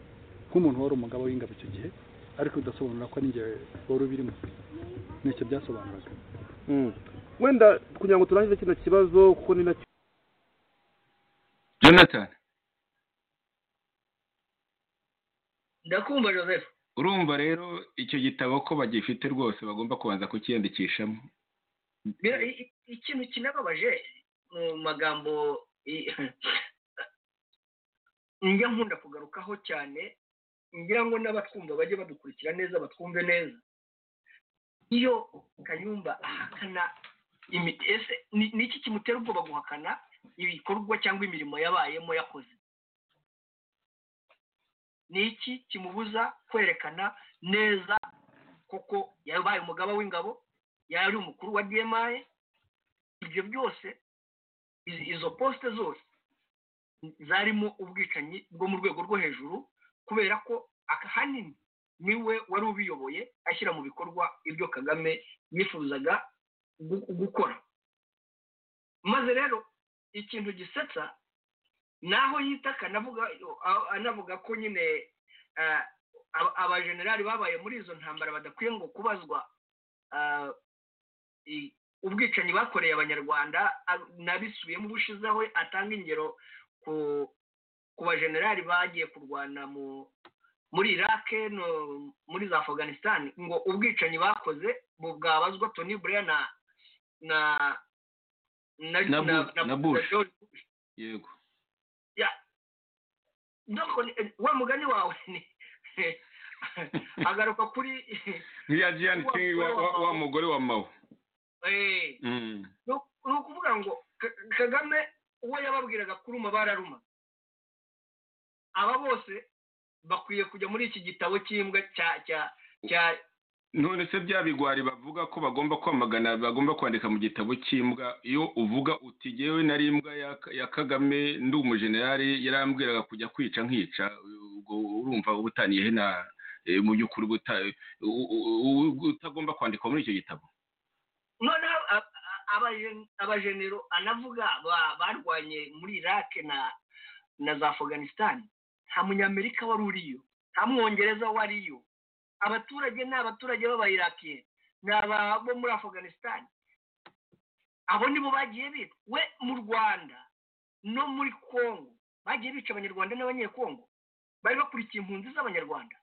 nk'umuntu wari umugabo w'ingabo icyo gihe ariko udasobanura ko n'ingewe wari ubirimo nicyo byasobanuraga wenda kugira ngo turangize kino kibazo kuko ni nacyo jonathan ndakumva joseph urumva rero icyo gitabo ko bagifite rwose bagomba kubanza kukiyandikishamo Bira- i- i- ikintu kinababaje mu magambo i- njya nkunda kugarukaho cyane ngira ngo n'abatwumva bajye badukurikira neza batwumve neza iyo kayumba ahakana imi- ese ni ni iki kimutera ubwoba guhakana ibikorwa cyangwa imirimo yabayemo yakoze ni iki kimubuza kwerekana neza koko yabaye umugaba w'ingabo yari umukuru wa dmi ibyo byose izi- izo posite zose zarimo ubwicanyi bwo mu rwego rwo hejuru kubera ko ahanini niwe wari ubiyoboye ashyira mu bikorwa ibyo kagame yifuzaga gu- gukora maze rero ikintu gisetsa naho yitaka anavuga a- anavuga ko nyine eh, aba- abajenerali babaye muri izo ntambara badakwiye ngo kubazwa ah, i- ubwicanyi bakoreye abanyarwanda a- nabisubiyemo ubushize aho atanga ingero ku ku bajenerali bagiye kurwana mu muri iraq no muri za afghanistan ngo ubwicanyi bakoze bu bwabazwa tony blair na na na Na Bu- na Bush. George Bush. yego Nako ni- eh, wa mugani wawe ni agaruka kuri nk'iya jiyani kingi wa- wa wa mugore wa mawe eh, Mm. ni uku- ni ukuvuga ngo Ka- kagame uwo yababwiraga kuruma bararuma aba bose bakwiye kujya muri iki gitabo cy'imbwa cya cya cya none se bya bigwari bavuga ko bagomba kwamagana bagomba kwandika mu gitabo cy'imbwa iyo uvuga uti jyewe nari imbwa ya- ya kagame ndi umujenerali yarambwiraga kujya kwica nkica ubwo urumva uba utaniyehe na eh, mu by'ukuri uba uta- u- u- u- utagomba kwandikwa muri icyo gitabo noneho a- a- abajen- abajenero anavuga ba- barwanye muri iraq na na za afghanistan nta munyamerika wari uriyo nta mwongereza wariyo abaturage ni abaturage b'abayirakiye ni aba bo muri afghanistan abo nibo bagiye bica we mu rwanda no muri congo bagiye bica abanyarwanda n'abanyekongo bari bakurikiye impunzi z'abanyarwanda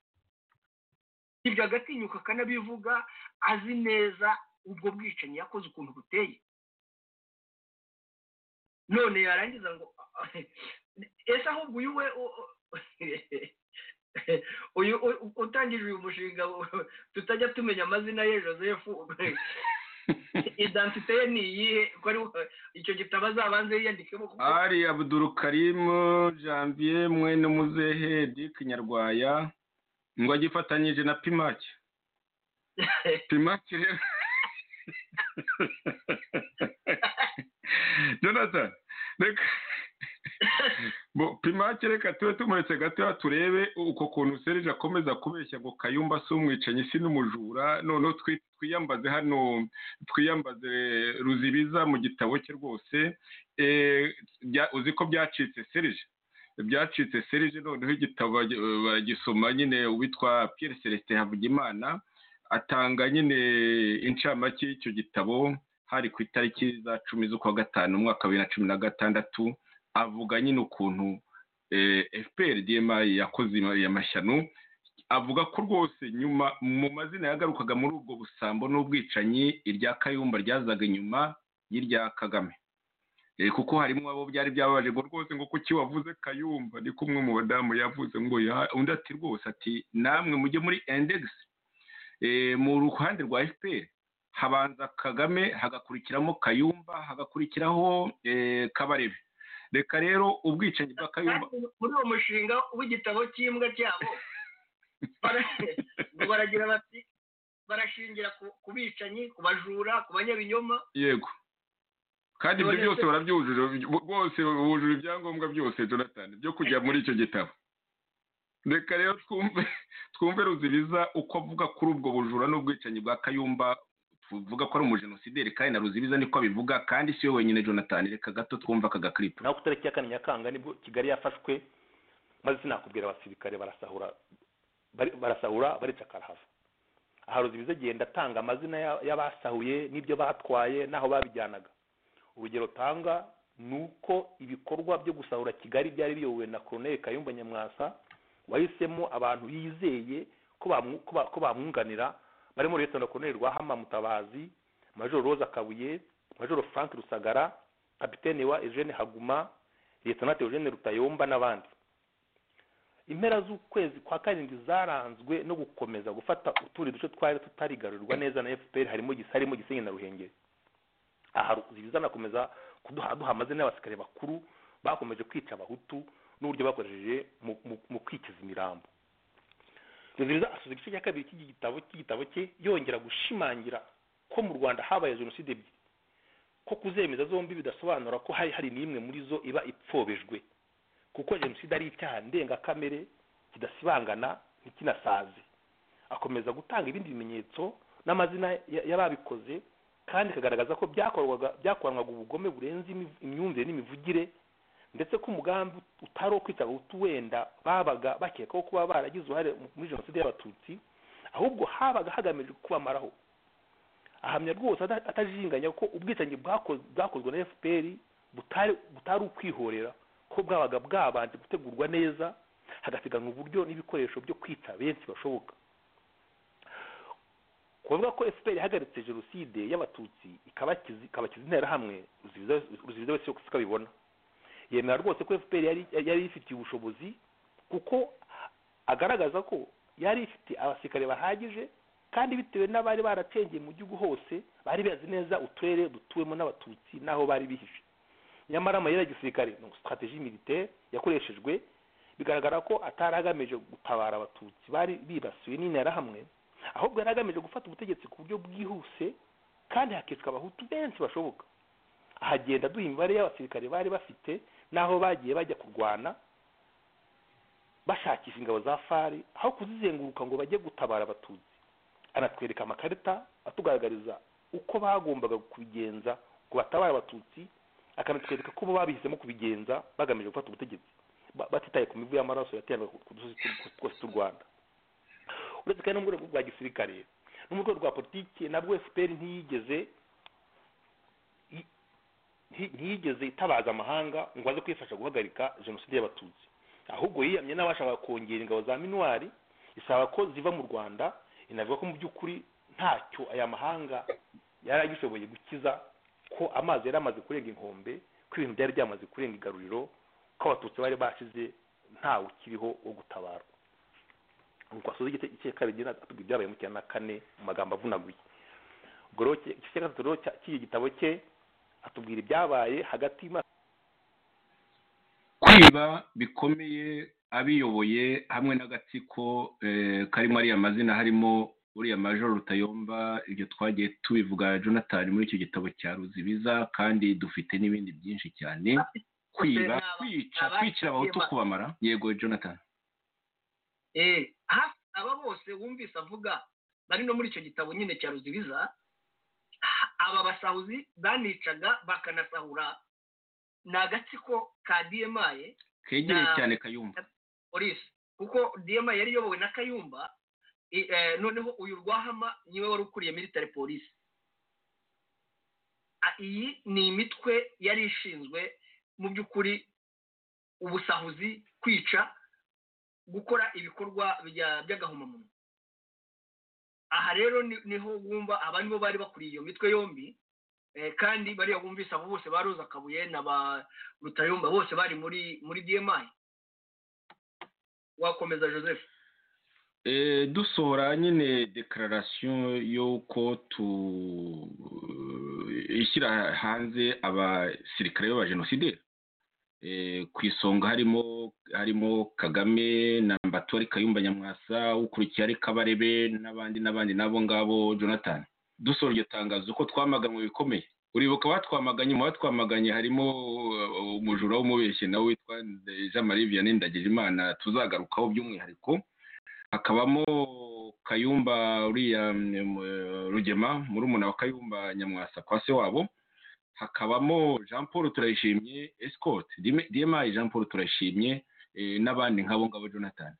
ibyo agatinyuka akanabivuga azi neza ubwo bwicanyi yakoze ukuntu buteye none yarangiza ngo ese ahubwo uyu we u- u- uyu u- utangije uyu mushinga u- tutajya tumenya amazina ye joseph identite ye ni iyihe ko ari icyo gitabo azabanze yiyandikemo kuko ari abuduru karimu janvier mwene muzehe dick nyarwaya ngo agifatanyije na pimaki pimaki rero jonathan reka bo pimaki reka tube tumuretse gatoya turebe uko kuntu serije akomeza kubeshya ngo kayumba si umwicanyi si n'umujura noneho twi- twiyambaze hano twiyambaze ruzibiza mu gitabo cye rwose Eh, bya- uzi ko byacitse serije byacitse serije noneho igitabo bagi- baragisoma nyine uwitwa Pierre Celestin Havugimana atanga nyine incamake y'icyo gitabo hari ku itariki za cumi z'ukwa gatanu umwaka wa bibiri na cumi na gatandatu avuga nyine ukuntu eh, FPR DMI yakoze ya mashyano avuga ko rwose nyuma mu mazina yagarukaga muri ubwo busambo n'ubwicanyi irya Kayumba ryazaga inyuma y'irya Kagame Eh, kuko harimo abo byari byababaje ngo rwose ngo kuki wavuze kayumba ni kumwe mu badamu yavuze ngo ya- undi ati rwose ati namwe mujye muri index Eh, mu ruhande rwa fpr habanza kagame hagakurikiramo kayumba hagakurikiraho eh, kabarebe reka rero ubwicanyi bwa kayumba kandi muri uwo mushinga w'igitabo cy'imbwa cyabo bara- ngo baragira bati barashingira ku- ku bicanyi ku bajura ku banyabinyoma yego kandi ibyo None byose se- barabyujuje bose bujuje ibyangombwa byose jonathan byo kujya muri icyo gitabo reka rero twumve twumve ruzibiza uko avuga kuri ubwo bujura n'ubwicanyi bwa kayumba uvuga ko ari umujenosideri kandi na ruzibiza niko abivuga kandi si we wenyine jonathan reka gato twumva aka gakiripu naho ku itariki ya kane nyakanga nibwo kigali yafashwe maze sinakubwira abasirikare barasahura bari- barasahura baricakara hava aha ruzibiza agenda atanga amazina ya- y'abasahuye n'ibyo batwaye n'aho babijyanaga urugero tanga ni uko ibikorwa byo gusahura kigali byari biyobowe na koroneli kayumba nyamwasa wahisemo abantu yizeye ko bamu- ko ba- ko bamwunganira barimo ruyetana koroneli rwahama mutabazi majoro roza kabuye majoro frank rusagara kapitene wa eugene haguma liyetonate eugene rutayomba n'abandi impera z'ukwezi kwa karindwi zaranzwe no gukomeza gufata utundi duce twari tutarigarurirwa neza na fpr harimo gisa harimo gisenyi na ruhengeri aha ruzibiza anakomeza kuduha duha amazina y'abasirikare bakuru bakomeje kwica abahutu n'uburyo bakoresheje mu, mu, mu kwikiza imirambo ruzibiza asoza igice cya kabiri cy'iki gitabo cy'igitabo cye yongera gushimangira ko mu rwanda habaye jenoside ebyiri ko kuzemeza zombi bidasobanura ko hari hari n'imwe muri zo iba ipfobejwe kuko jenoside ari icyaha ndengakamere kidasibangana ntikinasaze akomeza gutanga ibindi bimenyetso n'amazina ya- y'ababikoze kandi ikagaragaza ko byakorwaga byakoranwaga ubugome burenze imi- imyumvire n'imivugire ndetse ko umugambi utari uwo kwica abahutu wenda babaga bakekaho kuba baragize uruhare mu- muri jenoside y'abatutsi ahubwo habaga hagamijwe kubamaraho ahamya rwose ata- atajinganya ko ubwicanyi bwako- bwakozwe na fpr butari butari ukwihorera ko bwabaga bwabanje gutegurwa neza hagasiganwa uburyo n'ibikoresho byo kwica benshi bashoboka kuvuga ko fpr ihagaritse jenoside y'abatutsi ikabakiza ikabakiza interahamwe ruzibiza ruzibiza wese siko abibona yemera rwose ko fpr yari yari ifitiye ubushobozi kuko agaragaza ko yari ifite abasirikare bahagije kandi bitewe n'abari baracengeye mu gihugu hose bari bazi neza uturere dutuwemo n'abatutsi n'aho bari bihishe nyamara amayeri ya gisirikare ni sitrategi militaire yakoreshejwe bigaragara ko atari agamije gutabara abatutsi bari bibasiwe n'interahamwe ahubwo yari agamije gufata ubutegetsi ku buryo bwihuse kandi hakicwa abahutu benshi bashoboka ahagenda duha imibare y'abasirikare bari bafite n'aho bagiye bajya kurwana bashakisha ingabo za fari aho kuzizenguruka ngo bajye gutabara abatutsi anatwereka amakarita atugaragariza uko bagombaga kubigenza ngo batabare abatutsi akanatwereka ko bo babihisemo kubigenza bagamije gufata ubutegetsi ba- batitaye ku mivu y'amaraso yateranaga ku dusozi tu- twose tw'u rwanda uretse kandi no mu rwego rwa gisirikare no mu rwego rwa politiki nabwo fpr ntiyigeze nti- ntiyigeze itabaza amahanga ngo aze kwifasha guhagarika jenoside y'abatutsi ahubwo yiyamye n'abashaka kongera ingabo za minuwari isaba ko ziva mu rwanda inavuga ko mu by'ukuri ntacyo aya mahanga yari agishoboye gukiza ko amazi yari amaze kurenga inkombe ko ibintu byari byamaze kurenga igaruriro ko abatutsi bari bashize ntawe ukiriho wo gutabara nuko asoza igice cya kabiri atubwira ibyabaye mu cyana kane mu magambo avunaguye ubwo rero iki- igice cya gatatu rero cya- cy'iki gitabo cye atubwira ibyabaye hagati y'imyaka kwiba bikomeye abiyoboye hamwe n'agatsiko eh, karimo ariya mazina harimo uriya majoro rutayomba ibyo twagiye tubivuga jonathan muri icyo gitabo cya ruzibiza kandi dufite n'ibindi byinshi cyane kwiba kwica kwicira abahutu kubamara yego jonathan Eh, hafi aba bose wumvise avuga bari no muri icyo gitabo nyine cya ruzibiza ha- aba basahuzi banicaga bakanasahura ni agatsiko ka demaye kegereye Na- cyane kayumba polisi kuko dema yari iyobowe na kayumba i- eh, noneho uyu rwahama niwe wari ukuriye military polisi A- iyi ni imitwe yari ishinzwe mu by'ukuri ubusahuzi kwica gukora ibikorwa bya- by'agahomamunwa aha rero ni- niho wumva aba nibo bari bakuriye iyo mitwe yombi eh, kandi bariya wumvise abo bose ba roza kabuye na ba rutayomba bose bari muri muri dmi wakomeza joseph Eh, dusohora nyine dekararasiyo y'uko tu ishyira hanze abasirikare b'abajenosideri Eh, ku isonga harimo harimo kagame na mbatori kayumba nyamwasa ukurikiye ari kabarebe n'abandi n'abandi n'abo ngabo jonathan dusohora iryo tangazo ko twamaganywe bikomeye uribuka batwamaganye mu batwamaganye harimo uh, umujura w'umubeshyi nawe witwa jean marie vianney ndagijimana tuzagarukaho by'umwihariko hakabamo kayumba uriya rugema murumuna wa kayumba nyamwasa kwa se wabo hakabamo jean paul turayishimye escort dmi jean paul turayishimye eh, n'abandi nk'abo ngabo jonathan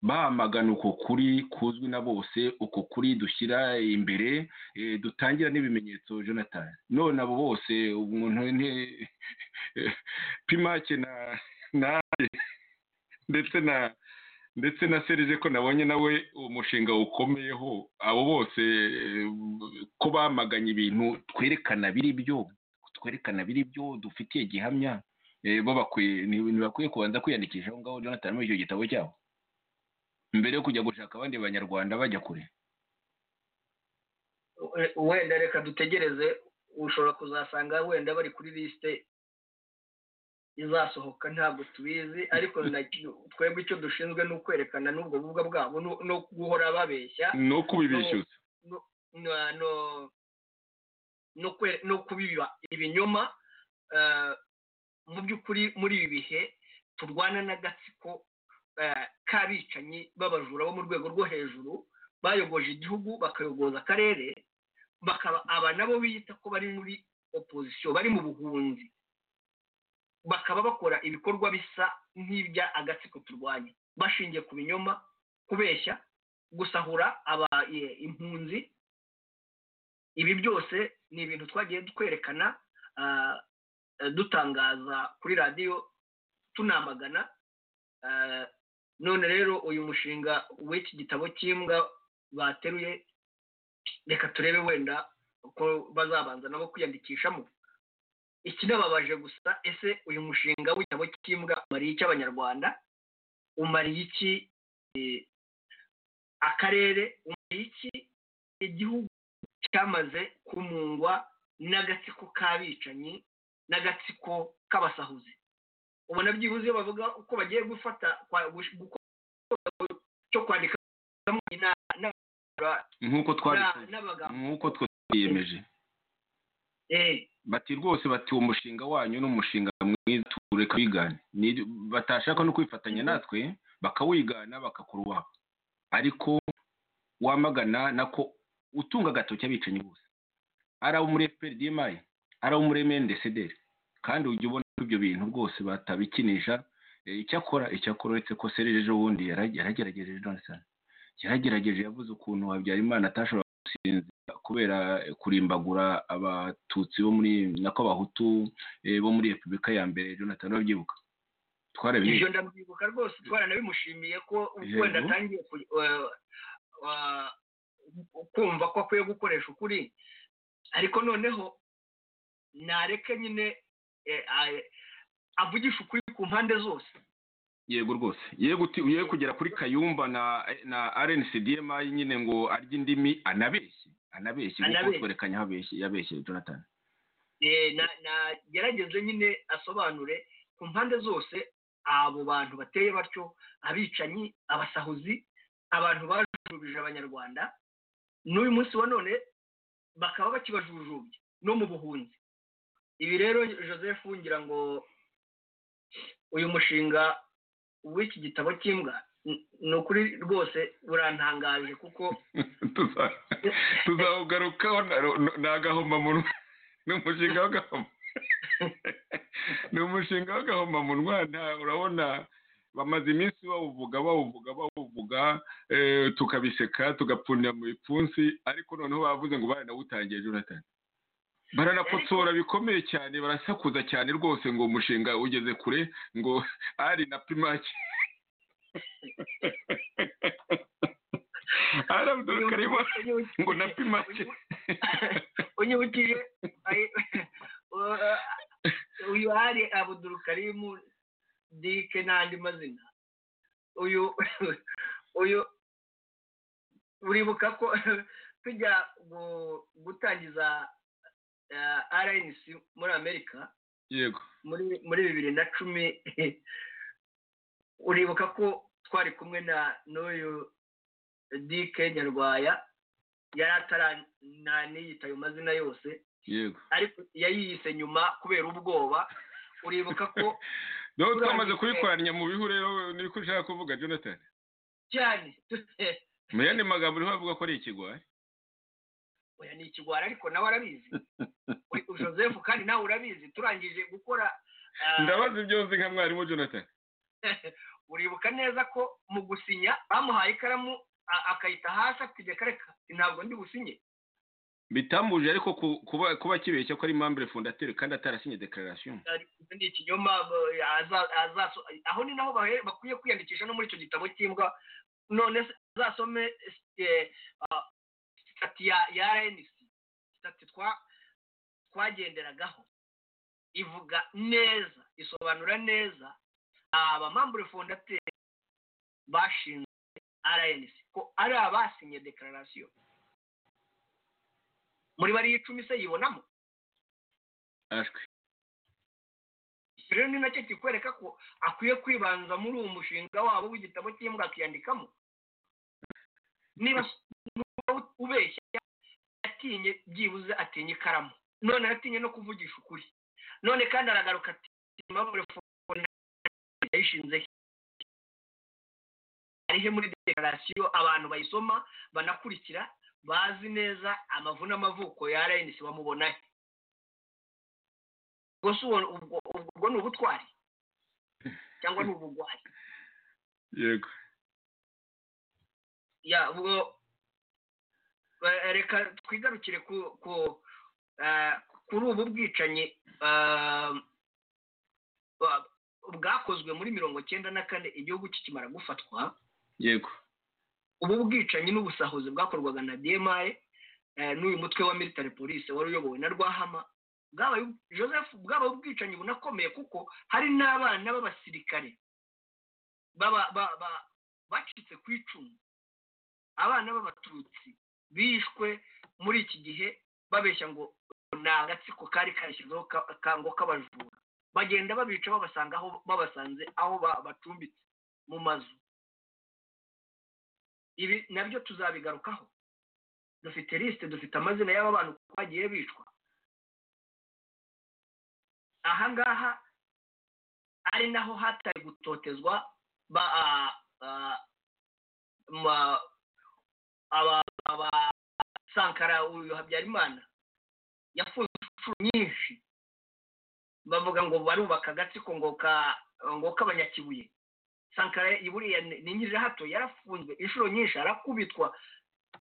bahamagana uko kuri kuzwi na bose uko kuri dushyira imbere eh, dutangira n'ibimenyetso jonathan none abo bose umuntu ni pimake na nanjye ndetse na ndetse na serije ko nabonye nawe umushinga ukomeyeho abo bose eh, ko bamaganye ibintu twerekana biri byo twerekana biri byo dufitiye gihamya eh, bo bakwiye ntibakwiye kubanza kwiyandikisha aho ngaho jonathan muri icyo gitabo cyabo mbere yo kujya gushaka abandi banyarwanda bajya kure wenda reka dutegereze ushobora kuzasanga wenda bari kuri lisite izasohoka ntabwo tubizi ariko na- twebwe icyo dushinzwe ni ukwerekana n'ubwo bubwa bwabo no- no guhora babeshya no kubibishyuza no- no- no kwe- no kubiba ibinyoma eh, mu by'ukuri muri ibi bihe turwana n'agatsiko eh, k'abicanyi b'abajura bo mu rwego rwo hejuru bayogoje igihugu bakayogoza akarere bakaba aba nabo biyita ko bari muri opozisiyo bari mu buhunzi bakaba bakora ibikorwa bisa nk'ibya agatsiko turwanya bashingiye ku binyoma kubeshya gusahura aba e- impunzi ibi byose ni ibintu twagiye twerekana ah, eh, dutangaza kuri radiyo tunamagana Ah, none rero uyu mushinga w'iki gitabo cy'imbwa bateruye reka turebe wenda uko bazabanza nabo kwiyandikishamo ikinababaje gusa ese uyu mushinga w'igitabo cy'imbwa umariye iki abanyarwanda umariye iki eh, akarere umariye iki igihugu cyamaze kumungwa n'agatsiko k'abicanyi n'agatsiko k'abasahuzi ubona byibuze iyo bavuga uko bagiye gufata kwa- gush- gukora cyo kwandika na- na- nk'uko twabikoze na- n'abagabo nk'uko twiyemeje Eh, bati rwose bati uwo mushinga wanyu ni umushinga mwiza tureka wigane Ni- batashaka no kwifatanya natwe bakawigana bagakora uwabo ariko wamagana nako utunga agatoki abicanyi bose ari abo muri fprdmi ari abo muri mndcdr kandi ujya ubona ko ibyo bintu rwose batabikinisha Eh, icyakora icyakora uretse ko serije ejo bundi yara- yaragerageje jonathan yaragerageje yavuze ukuntu habyarimana atashobora gusinzira kubera eh, kurimbagura abatutsi bo muri nako abahutu eh, bo muri repubulika ya mbere jonathan urabyibuka twarabiye ibyo ndabyibuka rwose twaranabimushimiye ko Yego. wenda atangiye ku- eh, wa- kumva ko akwiye gukoresha ukuri ariko noneho nareke nyine eh, a- avugisha ukuri ku mpande zose yego rwose yego uti- ye kugera kuri kayumba na na rncdmi nyine ngo arye indimi anabeshye anabeshye kuko Anabeshye. twerekanye aho abeshye- yabeshye jonathan Eh, na- nagerageze nyine asobanure ku mpande zose abo bantu bateye batyo abicanyi abasahuzi abantu bajujubije abanyarwanda n'uyu munsi wa none bakaba bakibajujubya no mu buhunzi ibi rero joseph ngira ngo uyu mushinga w'iki gitabo cy'imbwa n- ni ukuri rwose burantangaje kuko Tuza- tuzawugarukaho na- na- ni agahomamunwa ni umushinga w'agahoma ni umushinga w'agahomamunwa nta- urabona bamaze iminsi bawuvuga bawuvuga bawuvuga eh, tukabiseka tugapfundira mu bipfunsi ariko noneho bavuze ngo baranawutangiye jonathan baranakotsora bikomeye cyane barasakuza cyane rwose ngo umushinga ugeze kure ngo ari na pimaki ari abdurkarima ngo na pimaki unyibukije ay- uh, uyu hari abudurukarimu dike n'andi mazina uyu uyu uribuka ko tujya gu- gutangiza uh, rnc muri amerika yego muri muri bibiri na cumi uribuka ko twari kumwe na n'uyu dike nyarwaya yari atarananiyita ayo mazina yose yego ariko yayiyise nyuma kubera ubwoba uribuka ko nawe Turangije. twamaze kubikoranya mu bihu rero niko ushaka kuvuga jonathan cyane mu yandi magambo urimo avuga ko ari ikigwari oya ni ikigwari ariko nawe arabizi Uri- joseph kandi nawe urabizi turangije gukora ah, ndabaza ibyo uzi nka mwarimu jonathan uribuka neza ko mu gusinya bamuhaye ikaramu a- akayita hasi akitegeka reka ntabwo ndi businye bitambuje ariko ku- kuba kuba kibeshya ko ari membre fondateur kandi atarasinye declaration ari- ibyo ni ikinyoma b- aza- azaso- aho ni naho bahe- bakwiye kwiyandikisha no muri icyo gitabo cy'imbwa none se azasome eh, ah, sitati ya- ya rnc sitati twa- twagenderagaho ivuga neza isobanura neza abamambure fondateri bashinze rnc ko ari abasinye dekararasiyo muri bariya icumi se yibonamo ashwe Iki rero ni nacyo kikwereka ko akwiye kwibanza muri uwo mushinga wabo w'igitabo cy'imbwa akiyandikamo niba niba ubeshya atinye byibuze atinya ikaramu none aratinye no kuvugisha ukuri none kandi aragaruka ati impamvu yayishinze he?" ari he muri dekarasiyo abantu bayisoma banakurikira bazi neza amavu n'amavuko ya rnc bamubona he ubwo si uwo- ubwo- ubwo ni ubutwari cyangwa ni ubugwari yego ya ubwo eh, reka twigarukire ku ku eh, kuri ubu bwicanyi eh, bwa- bwakozwe muri mirongo cyenda na kane igihugu kikimara gufatwa yego ubu bwicanyi n'ubusahuzi bwakorwaga na dmi n'uyu mutwe wa military police wari uyobowe na rwahama bwabaye joseph bwabaye ubwicanyi bunakomeye kuko hari n'abana b'abasirikare baba- ba- ba- bacitse ku icumu abana b'abatutsi bishwe muri iki gihe babeshya ngo ni agatsiko kari karashyizeho ka- ka- ngo k'abajura bagenda babica babasanga aho babasanze aho ba- bacumbitse mu mazu ibi nabyo tuzabigarukaho dufite lisite dufite amazina y'aba bantu uko bagiye bicwa aha ngaha ari naho hatari gutotezwa ba ah, ah, ma- aba aba- sankara uyu habyarimana yafunze inshuro nyinshi bavuga ngo barubaka agatsiko ngo ka ngo k'abanyakibuye sankara buriya ni nyiri hato yarafunzwe inshuro nyinshi arakubitwa